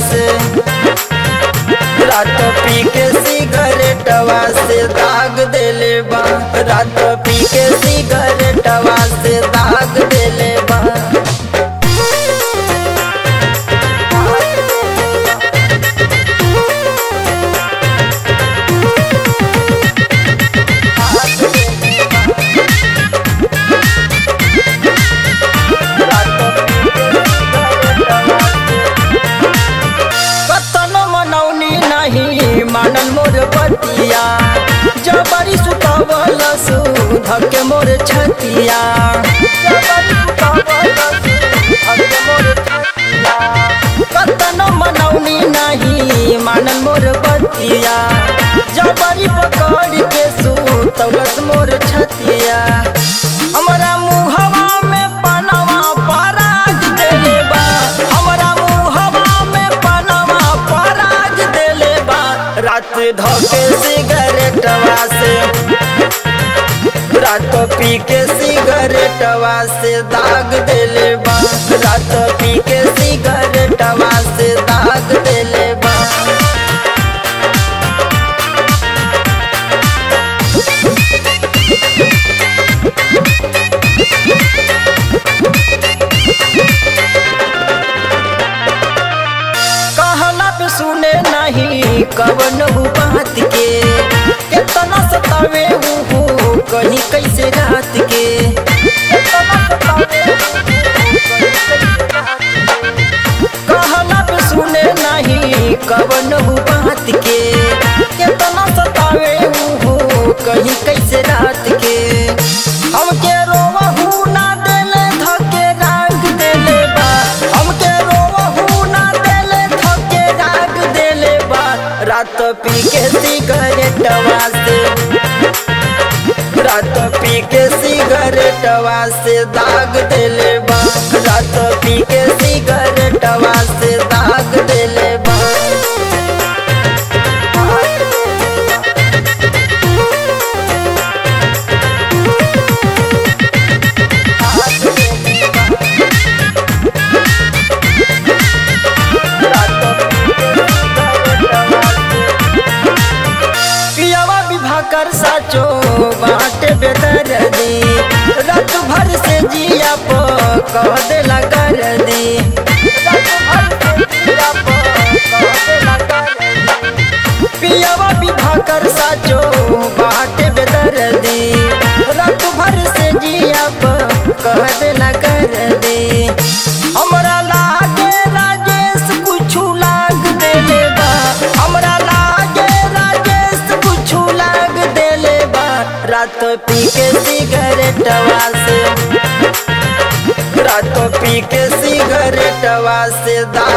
से रात पी के सिगरेटवा से दाग देले बा रात पी के सिगरेटवा से दाग देले बा कतनो मनौनी नहीं मानल मोर बतिया जबरी सुतवल सुधक मोर छतिया जबरी सुतवल सुधक मोर छतिया कतनो मनौनी नहीं मानल मोर बतिया जबरी पकड़ के सुतवलस मोर छतिया हमरा मुहवा में पनवा पराग देले बा हमरा मुहवा में पनवा पराग देले बा रात धोके सिगरेटवा से रात पी के सिगरेटवा से दाग देले बा रात पी के सिगरेटवा से दाग देले बा कहला पे सुने नहीं कवन बात के कितना सतावे हूँ कहीं कैसे रात के कितना सतावे कहला पे सुने नहीं कवन बात के कितना सतावे हूँ कहीं कैसे रात के हमके रोवहू ना देले धके राग देले बा हमके रोवहू ना देले धके राग देले बा रात पी के सिगरेटवा से रात पी के सिगरेटवा से दाग देले बा रात पी के सिगरेटवा से दाग देले बा पियावा विवाह कर साचो बाटे बेदर दी रात भर से जिया पो कह देला कर दी रात भर से जिया पो कह देला कर दी। पियावा विवाह कर साचो बाटे बेदर दी रात भर से जिया पो कह देला कर दी हमरा लागे राजेश कुछ लाग देले बा हमरा लागे राजेश कुछ लाग देले बा रात पी के सिगरेटवा से रात पी के सिगरेटवा से दाग